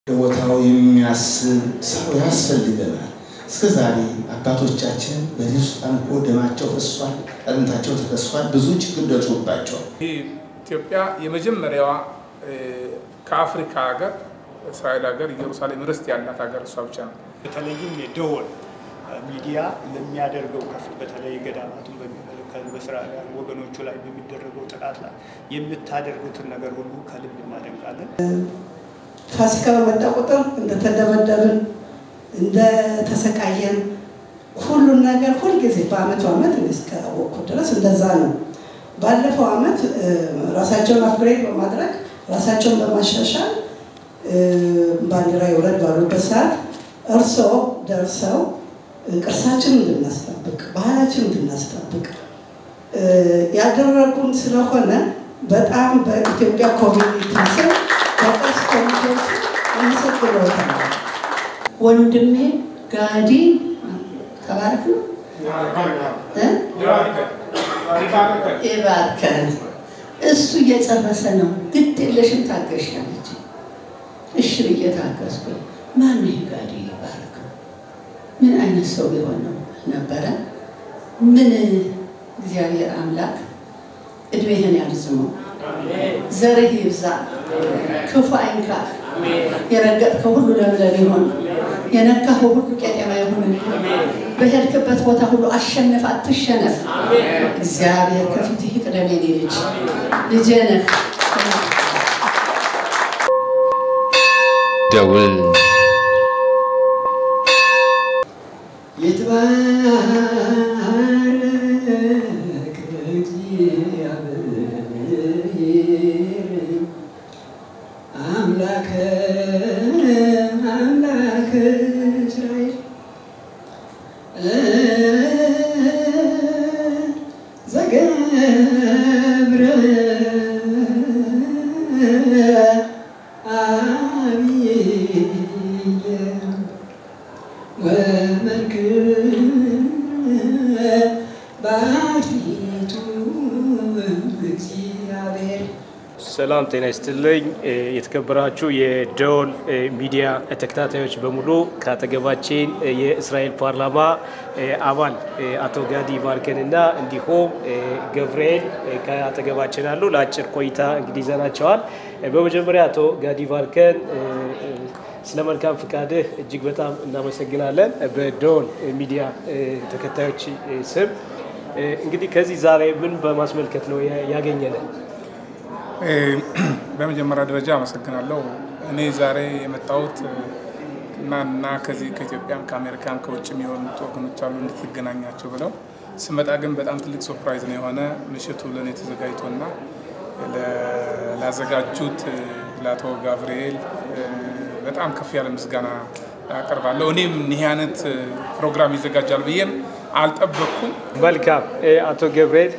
ቦታው የሚያስብ ሰው ያስፈልገናል። እስከ ዛሬ አባቶቻችን በዚህ ውስጥ አንኮ ደማቸው ፈሷል፣ አጥንታቸው ተፈሷል፣ ብዙ ችግር ደርሶባቸዋል። ይህ ኢትዮጵያ የመጀመሪያዋ ከአፍሪካ ሀገር እስራኤል ሀገር ኢየሩሳሌም ርስት ያላት ሀገር እሷ ብቻ ነው። በተለይም የደወል ሚዲያ ለሚያደርገው ከፍ በተለይ ገዳማቱን በሚመለከት በእስራኤላውያን ወገኖቹ ላይ በሚደረገው ጥቃት ላይ የምታደርጉትን ነገር ሁሉ ከልብ እናደንቃለን። ፋሲካ በመጣ ቁጥር እንደተደበደብን እንደተሰቃየን ሁሉን ነገር ሁልጊዜ በአመቱ አመት እስካወቅኩ ድረስ እንደዛ ነው። ባለፈው አመት ራሳቸውን አፕግሬድ በማድረግ ራሳቸውን በማሻሻል ባንዲራ ይውረድ ባሉበት ሰዓት እርስዎ ደርሰው ቅርሳችን እንድናስጠብቅ ባህላችን እንድናስጠብቅ ያደረጉን ስለሆነ በጣም በኢትዮጵያ ኮሚኒቲ ስም በቅርስ ኮሚቴው ስም አመሰግኖታል። ወንድሜ ጋዲ ተባረክ ነው ይባርከን። እሱ እየጨረሰ ነው። ግድ የለሽም ታገሽ ያለች። እሺ ብዬ ታገዝኩ። ማን ይሄ ጋዲ ይባረክ? ምን አይነት ሰው ሊሆን ነው ነበረ? ምን እግዚአብሔር አምላክ እድሜህን ያርዝመው፣ ዘርህ ይብዛ፣ ክፉ አይንካህ፣ የረገጥከው ሁሉ ለምለም ይሆን፣ የነካኸው ሁሉ ቄጤማ ይሁን። በሄድክበት ቦታ ሁሉ አሸንፍ፣ አትሸነፍ። እግዚአብሔር ከፊትህ ይቅደም። የኔ ልጅ ልጄ ነህ። ደውል ይትባረክ እግዚአብሔር አምላከ አምላከ እስራኤል ዘገብረ አብየ ወመንክር ባሕቲቱ እግዚአብሔር ሰላም ጤና ይስጥልኝ። የተከበራችሁ የደወል ሚዲያ ተከታታዮች በሙሉ ከአጠገባችን የእስራኤል ፓርላማ አባል አቶ ጋዲ ባርከን እና እንዲሁም ገብርኤል ከአጠገባችን አሉ። ለአጭር ቆይታ እንግዲህ ይዘናቸዋል። በመጀመሪያ አቶ ጋዲ ባርከን ስለ መልካም ፍቃድህ እጅግ በጣም እናመሰግናለን። በደወል ሚዲያ ተከታዮች ስም እንግዲህ ከዚህ ዛሬ ምን በማስመልከት ነው ያገኘነን? በመጀመሪያ ደረጃ አመሰግናለሁ። እኔ ዛሬ የመጣሁት እና እና ከዚህ ከኢትዮጵያም ከአሜሪካም ከውጭም የሆኑት ወገኖች አሉ እንድትገናኛቸው ብለው ስመጣ ግን በጣም ትልቅ ሰርፕራይዝ ነው የሆነ ምሽቱ ለእኔ ተዘጋጅቶና ላዘጋጁት ለአቶ ጋብርኤል በጣም ከፍ ያለ ምስጋና አቀርባለሁ። እኔም ይህ አይነት ፕሮግራም ይዘጋጃል ብዬም አልጠበቅኩም። መልካም አቶ ገብርኤል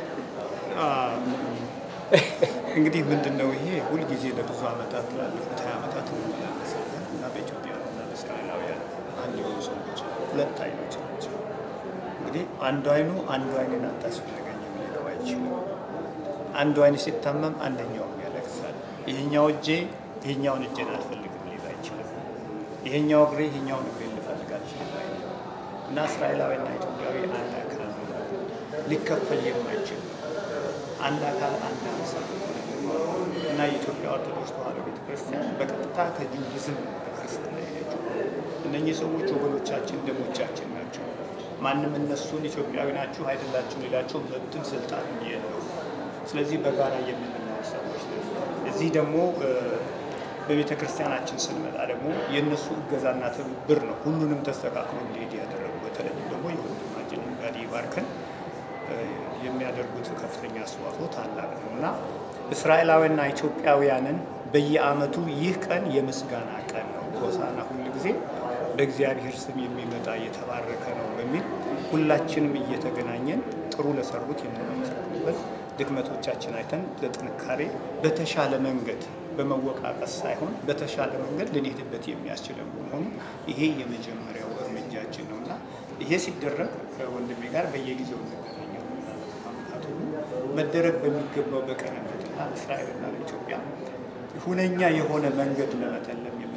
እንግዲህ ምንድን ነው ይሄ ሁልጊዜ ለብዙ ዓመታት ላለፉት ሀያ ዓመታት እንመላለሳለን እና በኢትዮጵያውያንና በእስራኤላውያን አንድ የሆኑ ሰዎች ሁለት አይኖች ናቸው። እንግዲህ አንዱ አይኑ አንዱ አይንን አታስፈልገኝ ሊለው አይችልም። አንዱ አይን ሲታመም አንደኛውም ያለቅሳል። ይሄኛው እጄ ይሄኛውን እጄን አልፈልግም ሊል አይችልም። ይሄኛው እግሬ ይሄኛውን እግሬ ልፈልግ አልችልም አይልም። እና እስራኤላዊና ኢትዮጵያዊ አንድ አካል ነው፣ ሊከፈል የማይችል አንድ አካል አንድ አምሳል እና የኢትዮጵያ ኦርቶዶክስ ተዋሕዶ ቤተክርስቲያን በቀጥታ ከጁዲዝም ክርስትና የሄደችው እነኚህ ሰዎች ወገኖቻችን፣ ደሞቻችን ናቸው። ማንም እነሱን ኢትዮጵያዊ ናችሁ አይደላችሁ ሌላቸው መብትም ስልጣን የለው። ስለዚህ በጋራ የምንኖር ሰዎች ነን። እዚህ ደግሞ በቤተ ክርስቲያናችን ስንመጣ ደግሞ የእነሱ እገዛና ትብብር ነው ሁሉንም ተስተካክሎ እንዲሄድ ያደረጉ በተለይም ደግሞ የወንድማችን ጋዲ ባርከን የሚያደርጉት ከፍተኛ አስተዋጽኦ ታላቅ ነው እና እስራኤላውያንና ኢትዮጵያውያንን በየዓመቱ ይህ ቀን የምስጋና ቀን ነው። ሆሳዕና ሁል ጊዜ በእግዚአብሔር ስም የሚመጣ የተባረከ ነው በሚል ሁላችንም እየተገናኘን ጥሩ ለሰሩት የምናመሰግንበት ድክመቶቻችን አይተን ለጥንካሬ በተሻለ መንገድ በመወቃቀስ ሳይሆን በተሻለ መንገድ ልንሄድበት የሚያስችለን በመሆኑ ይሄ የመጀመሪያው እርምጃችን ነው እና ይሄ ሲደረግ ከወንድሜ ጋር በየጊዜው እንገናኛለን። ዓመታት ሁሉ መደረግ በሚገባው በቅንነትና ለእስራኤልና ለኢትዮጵያ ሁነኛ የሆነ መንገድ ለመተለም የምናደርጋቸው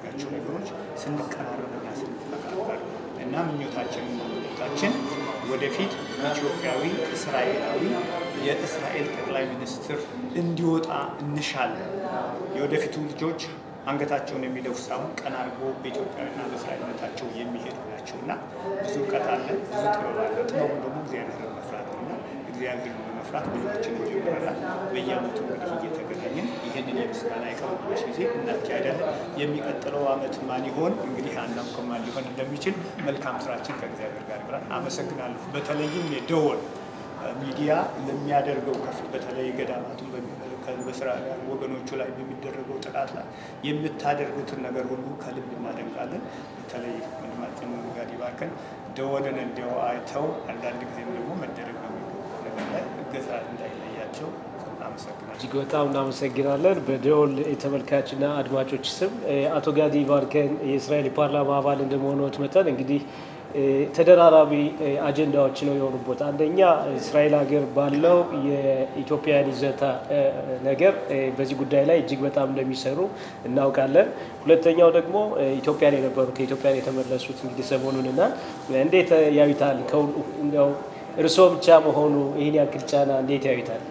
የምናደርጋቸው ነገሮች ስንቀራረብና ስንፈቃቀር እና ምኞታችንና ምኞታችን ወደፊት ኢትዮጵያዊ እስራኤላዊ የእስራኤል ጠቅላይ ሚኒስትር እንዲወጣ እንሻለን። የወደፊቱ ልጆች አንገታቸውን የሚደፉ ሳይሆን ቀና አድርጎ በኢትዮጵያዊና በእስራኤልነታቸው የሚሄዱ ናቸው እና ብዙ እውቀት አለ፣ ብዙ ጥበብ አለ። ጥበቡ ደግሞ እግዚአብሔርን መፍራት ነው እና እግዚአብሔርን በመፍራት ብዙዎችን ጀምረናል። በየዓመቱ እንግዲህ እየተገናኘን ይህንን የምስጋና የቀረቦች ጊዜ እናካሄዳለን። የሚቀጥለው ዓመት ማን ይሆን እንግዲህ አናውቅም ማን ሊሆን እንደሚችል። መልካም ስራችን ከእግዚአብሔር ጋር ይብራል። አመሰግናለሁ። በተለይም የደወል ሚዲያ ለሚያደርገው ከፍ በተለይ ገዳማቱን በስራ ወገኖቹ ላይ በሚደረገው ጥቃት ላይ የምታደርጉትን ነገር ሁሉ ከልብ እናደንቃለን። በተለይ ወንድማችን ጋዲ ባርከን ደወልን እንዲያው አይተው አንዳንድ ጊዜም ደግሞ መደረግ በሚገባው ነገር ላይ እገዛ እንዳይለያቸው አመሰግናለሁ። እጅግ በጣም እናመሰግናለን። በደወል ተመልካችና አድማጮች ስም አቶ ጋዲ ባርከን የእስራኤል የፓርላማ አባል እንደመሆኑት መጠን እንግዲህ ተደራራቢ አጀንዳዎች ነው የሆኑበት። አንደኛ እስራኤል ሀገር ባለው የኢትዮጵያን ይዘታ ነገር በዚህ ጉዳይ ላይ እጅግ በጣም እንደሚሰሩ እናውቃለን። ሁለተኛው ደግሞ ኢትዮጵያን የነበሩ ከኢትዮጵያን የተመለሱት እንግዲህ ሰሞኑንና እንዴት ያዩታል? ከሁሉ እርስዎ ብቻ መሆኑ ይህን ያክል ጫና እንዴት ያዩታል?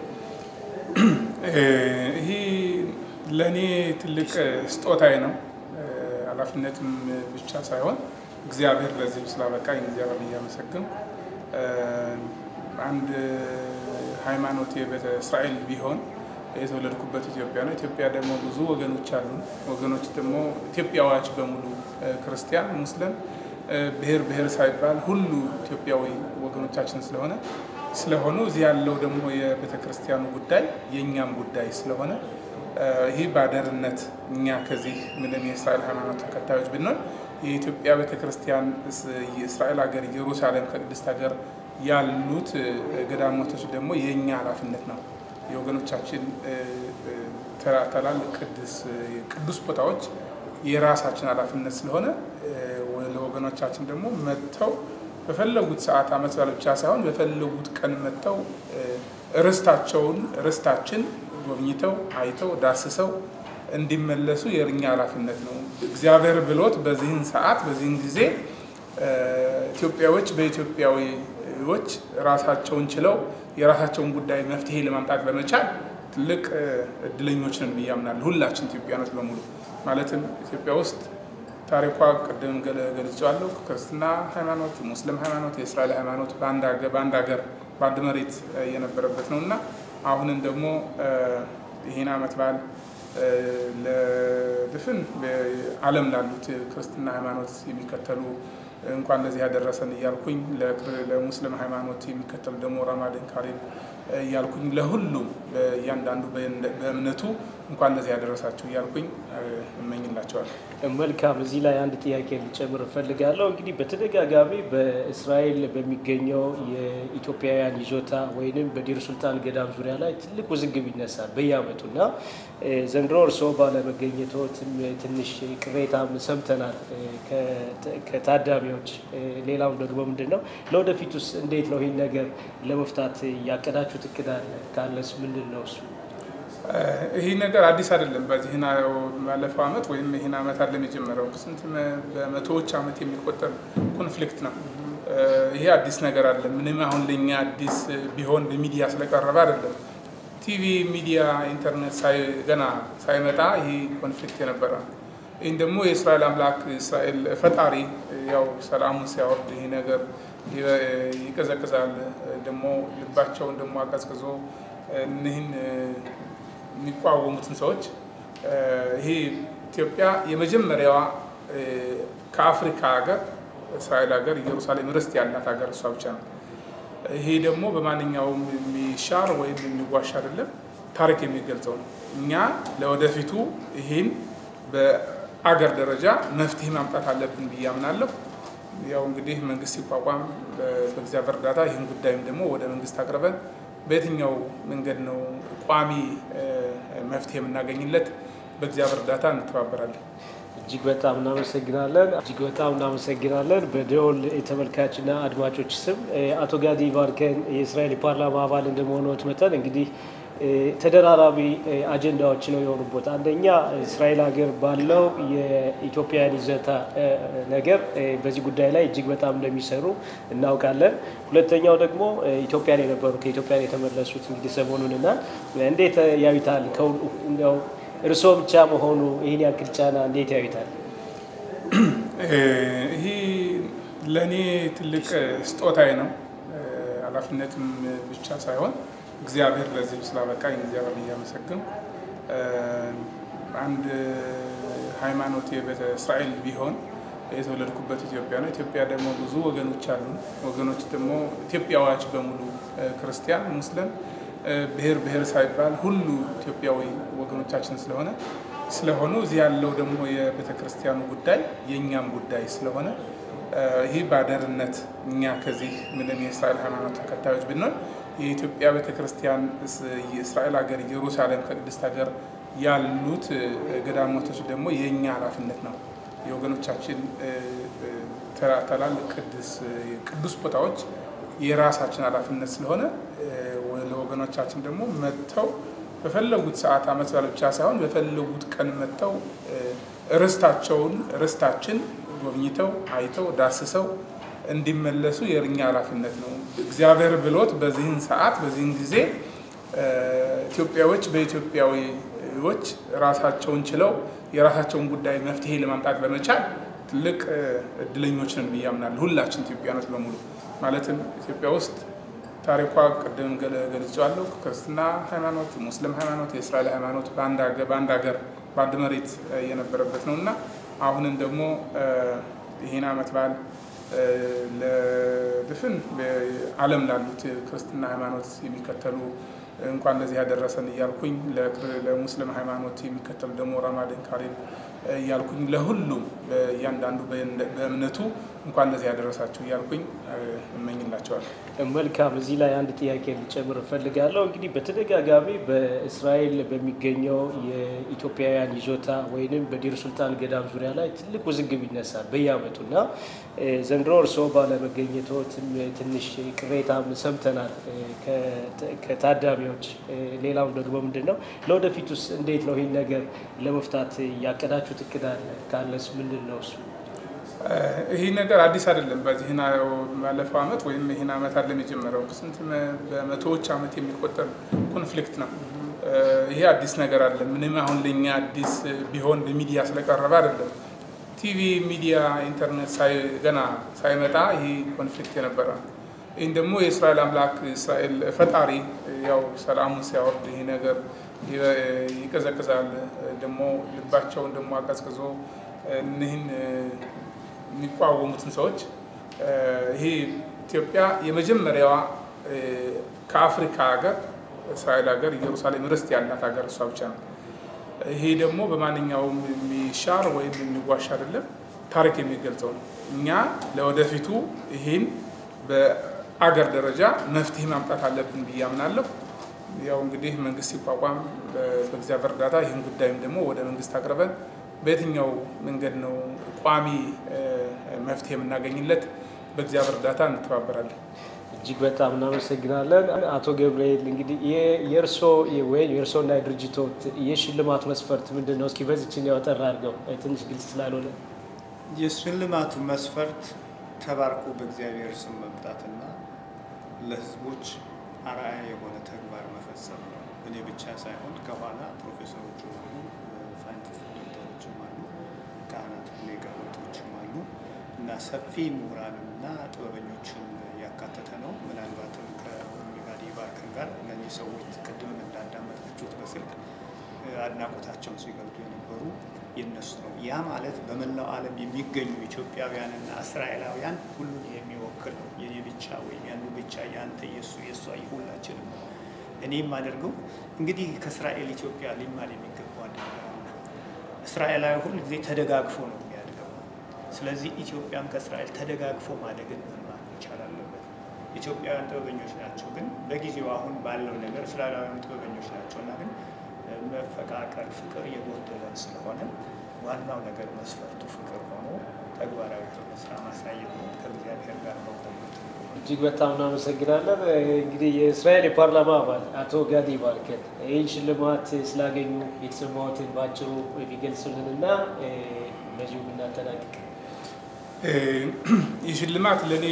ይህ ለእኔ ትልቅ ስጦታዬ ነው። ኃላፊነትም ብቻ ሳይሆን እግዚአብሔር ለዚህ ስላበቃኝ እግዚአብሔር እያመሰግን አንድ ሃይማኖት በእስራኤል ቢሆን የተወለድኩበት ኢትዮጵያ ነው። ኢትዮጵያ ደግሞ ብዙ ወገኖች አሉ። ወገኖች ደግሞ ኢትዮጵያውያች በሙሉ ክርስቲያን፣ ሙስሊም፣ ብሔር ብሔር ሳይባል ሁሉ ኢትዮጵያዊ ወገኖቻችን ስለሆነ ስለሆኑ እዚህ ያለው ደግሞ የቤተ ክርስቲያኑ ጉዳይ የእኛም ጉዳይ ስለሆነ ይህ ባደርነት እኛ ከዚህ ምንም የእስራኤል ሃይማኖት ተከታዮች ብንሆን የኢትዮጵያ ቤተክርስቲያን የእስራኤል ሀገር ኢየሩሳሌም ከቅድስት ሀገር ያሉት ገዳሞቶች ደግሞ የእኛ ኃላፊነት ነው። የወገኖቻችን ትላልቅ ቅዱስ ቦታዎች የራሳችን ኃላፊነት ስለሆነ ለወገኖቻችን ደግሞ መጥተው በፈለጉት ሰዓት ዓመት በዓል ብቻ ሳይሆን በፈለጉት ቀን መጥተው ርስታቸውን ርስታችን ጎብኝተው አይተው ዳስሰው እንዲመለሱ የእኛ ኃላፊነት ነው። እግዚአብሔር ብሎት በዚህን ሰዓት በዚህን ጊዜ ኢትዮጵያዎች በኢትዮጵያዊዎች ራሳቸውን ችለው የራሳቸውን ጉዳይ መፍትሄ ለማምጣት በመቻል ትልቅ እድለኞች ነን ብዬ አምናለሁ። ሁላችን ኢትዮጵያኖች በሙሉ ማለትም ኢትዮጵያ ውስጥ ታሪኳ ቅድም ገልጬዋለሁ። ክርስትና ሃይማኖት፣ ሙስሊም ሃይማኖት፣ የእስራኤል ሃይማኖት በአንድ ሀገር በአንድ መሬት የነበረበት ነው እና አሁንም ደግሞ ይህን ዓመት በዓል ለድፍን ዓለም ላሉት ክርስትና ሃይማኖት የሚከተሉ እንኳን ለዚህ ያደረሰን እያልኩኝ ለሙስሊም ሃይማኖት የሚከተሉ ደግሞ ረማዳን ካሪም እያልኩኝ ለሁሉም እያንዳንዱ በእምነቱ እንኳን ለዚህ ያደረሳችሁ እያልኩኝ እመኝላቸዋለሁ። መልካም። እዚህ ላይ አንድ ጥያቄ ልጨምር እፈልጋለሁ። እንግዲህ በተደጋጋሚ በእስራኤል በሚገኘው የኢትዮጵያውያን ይዞታ ወይንም በዲር ሱልጣን ገዳም ዙሪያ ላይ ትልቅ ውዝግብ ይነሳል በየዓመቱ እና ዘንድሮ እርስዎ ባለመገኘቶትም ትንሽ ቅሬታም ሰምተናል ከታዳሚዎች። ሌላው ደግሞ ምንድን ነው ለወደፊቱስ እንዴት ነው ይህን ነገር ለመፍታት ያቀዳችሁት እቅድ አለ? ካለስ ምንድን ነው እሱ? ይህ ነገር አዲስ አይደለም። በዚህ ባለፈው ዓመት ወይም ይህን ዓመት አለም የጀመረው ስንት በመቶዎች ዓመት የሚቆጠር ኮንፍሊክት ነው። ይሄ አዲስ ነገር አለ። ምንም አሁን ለእኛ አዲስ ቢሆን በሚዲያ ስለቀረበ አይደለም። ቲቪ፣ ሚዲያ፣ ኢንተርኔት ገና ሳይመጣ ይህ ኮንፍሊክት የነበረ ነው። ይህን ደግሞ የእስራኤል አምላክ እስራኤል ፈጣሪ ያው ሰላሙን ሲያወርድ ይህ ነገር ይቀዘቅዛል። ደግሞ ልባቸውን ደግሞ አቀዝቅዞ እኒህን የሚቋወሙትን ሰዎች ይሄ ኢትዮጵያ የመጀመሪያዋ ከአፍሪካ ሀገር እስራኤል ሀገር ኢየሩሳሌም ርስት ያላት ሀገር እሷ ብቻ ነው። ይሄ ደግሞ በማንኛውም የሚሻር ወይም የሚዋሽ አይደለም፣ ታሪክ የሚገልጸው ነው። እኛ ለወደፊቱ ይህን በአገር ደረጃ መፍትሄ ማምጣት አለብን ብዬ አምናለሁ። ያው እንግዲህ መንግስት ሲቋቋም በእግዚአብሔር እርዳታ ይህን ጉዳይም ደግሞ ወደ መንግስት አቅርበን በየትኛው መንገድ ነው ቋሚ መፍትሄ የምናገኝለት በእግዚአብሔር እርዳታ እንተባበራለን። እጅግ በጣም እናመሰግናለን። እጅግ በጣም እናመሰግናለን። በደወል የተመልካችና አድማጮች ስም አቶ ጋዲ ባርከን የእስራኤል ፓርላማ አባል እንደመሆኑት መጠን እንግዲህ ተደራራቢ አጀንዳዎች ነው የሆኑበት። አንደኛ እስራኤል ሀገር ባለው የኢትዮጵያን ይዘታ ነገር በዚህ ጉዳይ ላይ እጅግ በጣም እንደሚሰሩ እናውቃለን። ሁለተኛው ደግሞ ኢትዮጵያን የነበሩ ከኢትዮጵያን የተመለሱት እንግዲህ ሰሞኑን እና እንዴት ያዩታል? እንደው እርስዎ ብቻ መሆኑ ይህን ያክል ጫና እንዴት ያዩታል? ይህ ለእኔ ትልቅ ስጦታዬ ነው። ኃላፊነትም ብቻ ሳይሆን እግዚአብሔር ለዚህ ስላበቃኝ እግዚአብሔር እያመሰግን አንድ ሃይማኖት የቤተ እስራኤል ቢሆን የተወለድኩበት ኢትዮጵያ ነው። ኢትዮጵያ ደግሞ ብዙ ወገኖች አሉ። ወገኖች ደግሞ ኢትዮጵያውያች በሙሉ ክርስቲያን፣ ሙስሊም፣ ብሔር ብሔር ሳይባል ሁሉ ኢትዮጵያዊ ወገኖቻችን ስለሆነ ስለሆኑ እዚህ ያለው ደግሞ የቤተ ክርስቲያኑ ጉዳይ የእኛም ጉዳይ ስለሆነ ይህ ባደርነት እኛ ከዚህ ምንም የእስራኤል ሃይማኖት ተከታዮች ብንሆን የኢትዮጵያ ቤተ ክርስቲያን የእስራኤል ሀገር ኢየሩሳሌም ከቅድስት ሀገር ያሉት ገዳሞቶች ደግሞ የእኛ ኃላፊነት ነው። የወገኖቻችን ትላልቅ ቅዱስ ቦታዎች የራሳችን ኃላፊነት ስለሆነ ለወገኖቻችን ደግሞ መጥተው በፈለጉት ሰዓት ዓመት በዓል ብቻ ሳይሆን በፈለጉት ቀን መጥተው ርስታቸውን ርስታችን ጎብኝተው አይተው ዳስሰው እንዲመለሱ የእኛ ኃላፊነት ነው። እግዚአብሔር ብሎት በዚህን ሰዓት በዚህን ጊዜ ኢትዮጵያዎች በኢትዮጵያዊዎች ራሳቸውን ችለው የራሳቸውን ጉዳይ መፍትሄ ለማምጣት በመቻል ትልቅ እድለኞች ነን ብዬ አምናለሁ። ሁላችን ኢትዮጵያኖች በሙሉ ማለትም ኢትዮጵያ ውስጥ ታሪኳ ቅድም ገልጫዋለሁ። ክርስትና ሃይማኖት፣ ሙስሊም ሃይማኖት፣ የእስራኤል ሃይማኖት በአንድ ሀገር በአንድ መሬት የነበረበት ነው እና አሁንም ደግሞ ይህን ዓመት በዓል ለድፍን ዓለም ላሉት ክርስትና ሃይማኖት የሚከተሉ እንኳን ለዚህ ያደረሰን እያልኩኝ ለሙስሊም ሃይማኖት የሚከተሉ ደግሞ ረማዳን ካሪም እያልኩኝ ለሁሉም እያንዳንዱ በእምነቱ እንኳን ለዚህ ያደረሳችሁ እያልኩኝ እመኝላቸዋለሁ። መልካም። እዚህ ላይ አንድ ጥያቄ ልጨምር እፈልጋለሁ። እንግዲህ በተደጋጋሚ በእስራኤል በሚገኘው የኢትዮጵያውያን ይዞታ ወይንም በዲር ሱልጣን ገዳም ዙሪያ ላይ ትልቅ ውዝግብ ይነሳል በየዓመቱ እና ዘንድሮ እርስዎ ባለመገኘቶ ትንሽ ቅሬታም ሰምተናል ከታዳሚዎች። ሌላው ደግሞ ምንድን ነው ለወደፊቱስ እንዴት ነው ይህን ነገር ለመፍታት ያቀዳችሁት እቅድ አለ? ካለስ ምንድን ነው እሱ? ይህ ነገር አዲስ አይደለም። በዚህ ባለፈው ዓመት ወይም ይህን ዓመት አለም የጀመረው ስንት በመቶዎች ዓመት የሚቆጠር ኮንፍሊክት ነው። ይሄ አዲስ ነገር አለ። ምንም አሁን ለእኛ አዲስ ቢሆን በሚዲያ ስለቀረበ አይደለም። ቲቪ፣ ሚዲያ፣ ኢንተርኔት ገና ሳይመጣ ይህ ኮንፍሊክት የነበረ ነው። ይህን ደግሞ የእስራኤል አምላክ እስራኤል ፈጣሪ ያው ሰላሙን ሲያወርድ ይህ ነገር ይቀዘቅዛል። ደግሞ ልባቸውን ደግሞ አቀዝቅዞ እኒህን የሚቋወሙትን ሰዎች ይሄ ኢትዮጵያ የመጀመሪያዋ ከአፍሪካ ሀገር እስራኤል ሀገር ኢየሩሳሌም ርስት ያላት ሀገር እሷ ብቻ ነው። ይሄ ደግሞ በማንኛውም የሚሻር ወይም የሚዋሽ አይደለም፣ ታሪክ የሚገልጸው ነው። እኛ ለወደፊቱ ይህን በአገር ደረጃ መፍትሄ ማምጣት አለብን ብዬ አምናለሁ። ያው እንግዲህ መንግስት ሲቋቋም በእግዚአብሔር እርዳታ ይህን ጉዳይም ደግሞ ወደ መንግስት አቅርበን በየትኛው መንገድ ነው ቋሚ መፍትሄ የምናገኝለት በእግዚአብሔር እርዳታ እንተባበራለን። እጅግ በጣም እናመሰግናለን አቶ ገብርኤል። እንግዲህ የእርሶ ወይም የእርሶና የድርጅቶት የሽልማት መስፈርት ምንድን ነው? እስኪ በዚችን ያወጠር አድርገው ትንሽ ግልጽ ስላልሆነ። የሽልማቱ መስፈርት ተባርኮ በእግዚአብሔር ስም መምጣትና ለህዝቦች አርአያ የሆነ ተግባር መፈጸም ነው። እኔ ብቻ ሳይሆን ከኋላ ፕሮፌሰሮች አሉ፣ ሳይንቲስት ዶክተሮችም አሉ፣ ካህናት ሊቃውንቶችም አሉ እና ሰፊ ምሁራንና ጥበበኞችን ያካተተ ነው። ምናልባትም ከሚጋዲ ባርከን ጋር እነዚህ ሰዎች ቅድም እንዳዳመጣችሁት በስልክ አድናቆታቸውን ሲገልጡ የነበሩ የነሱ ነው። ያ ማለት በመላው ዓለም የሚገኙ ኢትዮጵያውያንና እስራኤላውያን ሁሉን የሚወክል ነው። የኔ ብቻ ወይም ያኑ ብቻ የአንተ የእሱ የእሷ ሁላችንም ነው። እኔ የማደርገው እንግዲህ ከእስራኤል ኢትዮጵያ ሊማር የሚገባው አንድ ነገር አለ። እስራኤላዊ ሁል ጊዜ ተደጋግፎ ነው የሚያድገው። ስለዚህ ኢትዮጵያም ከእስራኤል ተደጋግፎ ማደግን መማር መቻል አለበት። ኢትዮጵያውያን ጥበበኞች ናቸው፣ ግን በጊዜው አሁን ባለው ነገር እስራኤላውያን ጥበበኞች ናቸው እና ግን መፈቃቀር፣ ፍቅር የጎደለን ስለሆነ ዋናው ነገር መስፈርቱ ፍቅር ሆኖ ተግባራዊ የሆነ ስራ ማሳየት ነው። ከእግዚአብሔር ጋር መቆመት እጅግ በጣም እናመሰግናለን። እንግዲህ የእስራኤል የፓርላማ አባል አቶ ጋዲ ባርከን ይህን ሽልማት ስላገኙ የተሰማዎትን በአጭሩ የሚገልጹልን እና በዚሁ ብናጠናቅቅ። ይህ ሽልማት ለእኔ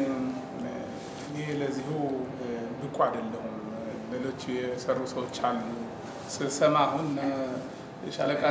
እኔ ለዚሁ ብቁ አይደለሁም። ሌሎች የሰሩ ሰዎች አሉ። ስሰማ አሁን ሻለቃ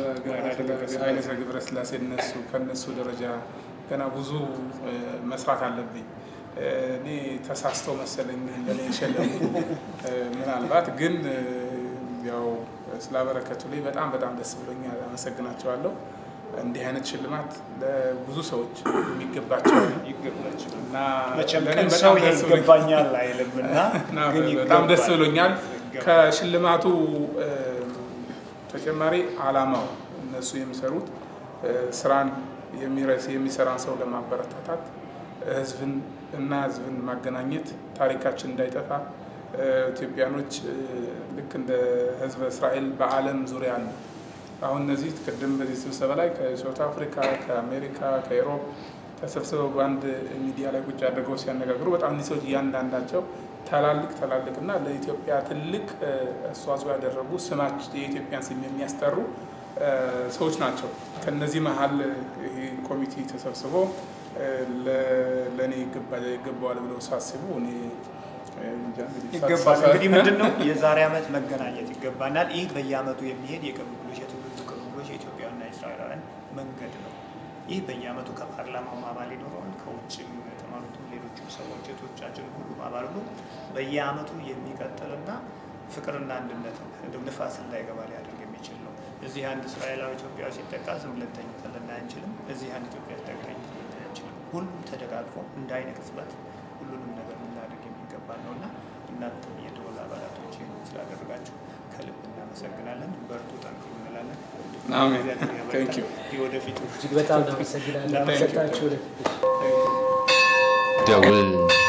ኃይለ ገብረ ስላሴ እነሱ ከነሱ ደረጃ ገና ብዙ መስራት አለብኝ። እኔ ተሳስተው መሰለኝ ለእኔ የሸለሙ ምናልባት ግን ያው ስላበረከቱ ላይ በጣም በጣም ደስ ብሎኛል። አመሰግናቸዋለሁ። እንዲህ አይነት ሽልማት ለብዙ ሰዎች የሚገባቸው ይገባቸው እና መቼም ለእኔ ቀን በጣም ሰው ደስ ብሎኛል። ይገባኛል አይልም እና እና ግን በጣም ደስ ይገባል። ብሎኛል። ይገባል። ከሽልማቱ እ፣ ተጨማሪ አላማው እነሱ የሚሰሩት እ፣ ስራን የሚረስ የሚሰራን ሰው ለማበረታታት ህዝብን እና ህዝብን ማገናኘት ታሪካችን እንዳይጠፋ እ፣ ኢትዮጵያኖች እ፣ ልክ እንደ ህዝበ እስራኤል በዓለም ዙሪያ አሉ። አሁን እነዚህ ቅድም በዚህ ስብሰባ ላይ ከሳውት አፍሪካ፣ ከአሜሪካ፣ ከኢሮፕ ተሰብስበው በአንድ ሚዲያ ላይ ቁጭ አድርገው ሲያነጋግሩ በጣም እኒህ ሰዎች እያንዳንዳቸው ታላልቅ ታላልቅ እና ለኢትዮጵያ ትልቅ እ፣ አስተዋጽኦ ያደረጉ ስማች የኢትዮጵያን ስም የሚያስጠሩ እ፣ ሰዎች ናቸው። ከነዚህ መሀል ይሄ ኮሚቴ ተሰብስቦ እ፣ ለ- ለእኔ ይገባ- ይገባዋል ብለው ሳስቡ እኔ እ፣ እንጃ እንግዲህ ይገባል። ሳሳ- እንግዲህ ምንድን ነው የዛሬ ዓመት መገናኘት ይገባናል። ይህ በየዓመቱ የሚሄድ የቅብብሎች የትውልዱ ቅብብሎች የኢትዮጵያውያንና የእስራኤላውያን መንገድ ነው። ይህ በየዓመቱ ከፓርላማው አባል ይኖረዋል፣ ከውጭም የተማሩትም ሌሎችም ሰዎች እህቶቻችን ሁሉም አባል ሁሉ በየዓመቱ የሚቀጥልና ፍቅርና አንድነት እንደው ንፋስ እንዳይገባ ሊያደርግ የሚችል ነው። እዚህ አንድ እስራኤላዊ ኢትዮጵያዊ ሲጠቃ ዝም ብለን ተኝተን ልናይ አንችልም። እዚህ አንድ ኢትዮጵያ ሲጠቃ ተኝተን ልናይ አንችልም። ሁሉም ተደጋግፎ እንደ አይነ ቅጽበት ሁሉንም ነገር ልናደርግ የሚገባ ነው እና እናንተም የደወል አባላቶች ይህን ስላደረጋችሁ ከልብ እናመሰግናለን። በርቱ፣ ጠንክሩ እንላለን። አሜን። እግዚአብሔር ያበርታን። Thank you. የወደፊቱ እጅግ በጣም እናመሰግናለን። Thank you. ሰጣችሁ ደውል